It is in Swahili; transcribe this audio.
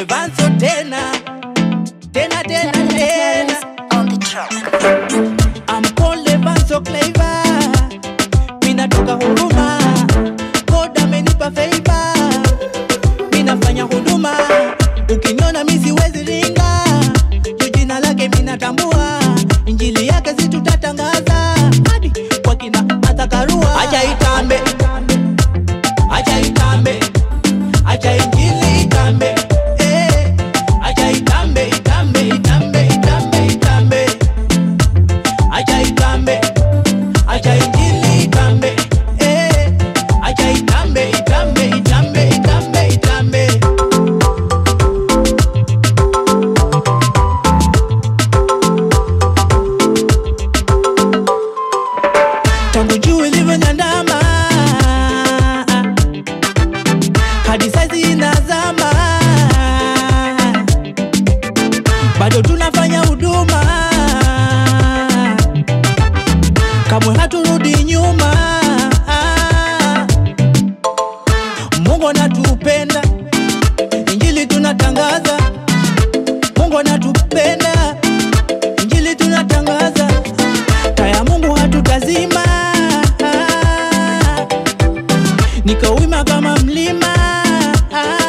Vanso tena tena tena tena on the track. Ampole Vanso Clever Minatoka huruma God amenipa favor Minafanya huduma Ukiniona mi siwezi ringa Juu jina lake minatambua Injili yake si tutatangaza Hadi kwa kina Martha Karua Acha itambe Acha itambe Acha injili itambe Eh, Acha itambe itambe itambe itambe itambe acha itambe acha injili itambe eh acha itambe itambe itambe itambe itambe tangu juu ilivyonyandama hadi saizi inazama bado tunafanya huduma kamwe haturudi nyuma mungu anatupenda injili tunatangaza mungu anatupenda injili tunatangaza taya mungu hatutazima nikawima kama mlima